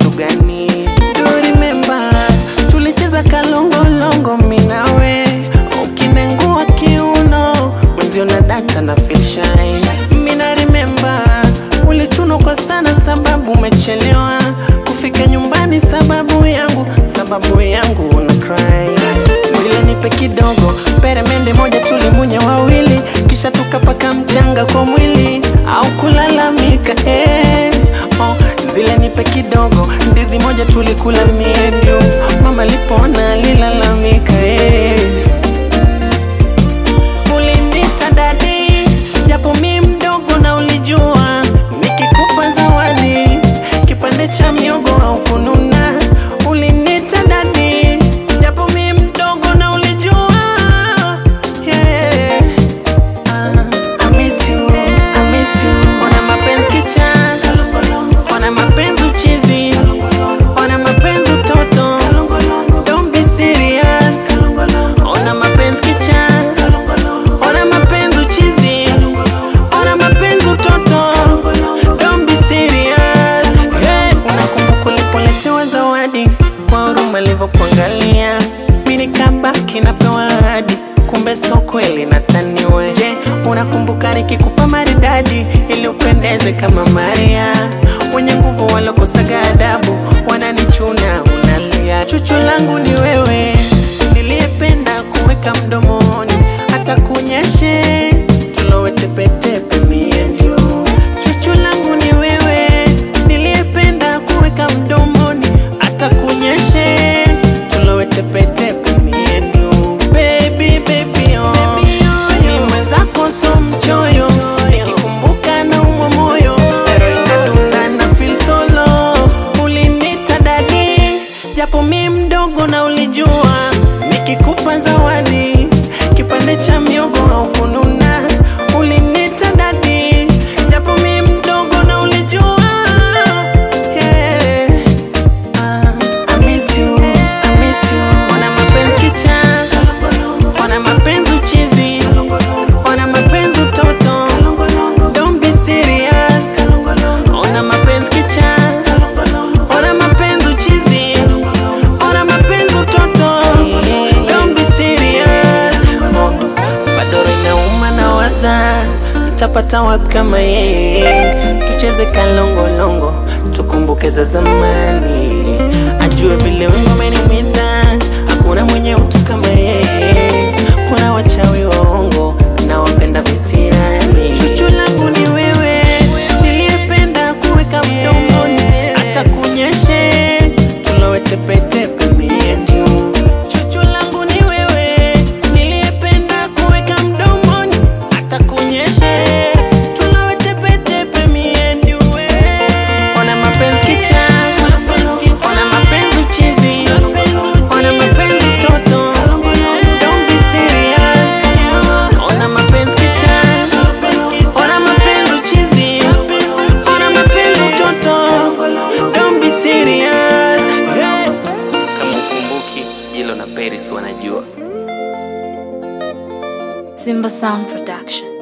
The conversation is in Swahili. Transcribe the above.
kitu gani? Do you remember tulicheza kalongolongo minawe, ukinengua kiuno mwenzio na data na feel shine. Mina remember ulichunwa kwa sana sababu umechelewa kufika nyumbani, sababu yangu, sababu yangu una cry zile nipe kidogo, peremende moja tulimunya wawili, kisha tukapaka mchanga kwa mwili au kulalamika eh. Oh, zile nipe kidogo, ndizi moja tulikula miedu, mama lipona alilalamika eh. Ulinita dadi, japo mi mdogo na ulijua, nikikupa zawadi kipande cha miogo au kununa. Ulinita dadi, japo mi mdogo na ulijua, yeah. Ah, I miss you, I miss you. Ona mapenzi kicha, ona mapenzi uchizi, ona mapenzi utoto. Don't be serious. Ona mapenzi kicha, ona mapenzi uchizi, ona mapenzi utoto. Don't be serious. Hey, unakumbuka ulipoletewa zawadi kwa huruma alivyokuangalia, mimi nikabaki napewa ahadi, kumbe so kweli nataniwe. Je, unakumbuka nikikupa maridadi ili upendeze kama Maria? Wenye nguvu walokosaga adabu wananichuna, unalia. Chuchu langu ni wewe, niliyependa kuweka mdomoni, hata kunyeshe tulowe tepetepe mie ndio. Chuchu langu ni wewe, niliyependa kuweka mdomoni, hata kunyeshe tulowe tepetepe mie ndio. Baby, baby, oh. Ni mwenzako so mchoyo, nikikumbuka na umwa moyo, pero inadunda na feel so low. Ulinita dadi, japo mi mdogo na ulijua, nikikupa zawadi kipande cha miogo au kununa. Ulinita dadi, japo mi mdogo na ulijua, yeah. Ah, I miss you, I miss you. Ona mapenzi kicha, ona mapenzi uchizi, ona mapenzi utoto. Don't be serious. Ona mapenzi kicha, ona mapenzi uchizi, ona mapenzi utoto. Don't be serious. Bado inauma na waza nitapata wapi kama yeye? Tucheze kalongolongo, tukumbuke za zamani, ajue vile wewe umeniumiza. Hakuna mwenye utu kama yeye, kuna wachawi waongo na wapenda visirani. Chuchu langu ni wewe, niliyependa kuweka mdomoni, hata kunyeshe tulowe tepetepe mie ndio. Chuchu langu ni wewe, niliyependa kuweka mdomoni, hata kunyeshe tulowe tepetepe mie ndio. Ona mapenzi kicha, ona mapenzi uchizi, ona mapenzi utoto. Don't be serious. Ona mapenzi kicha, ona mapenzi uchizi, ona mapenzi utoto. Don't be serious. Hey. Kama ukumbuki, Jilo na Paris wanajua. Simba Sound Production.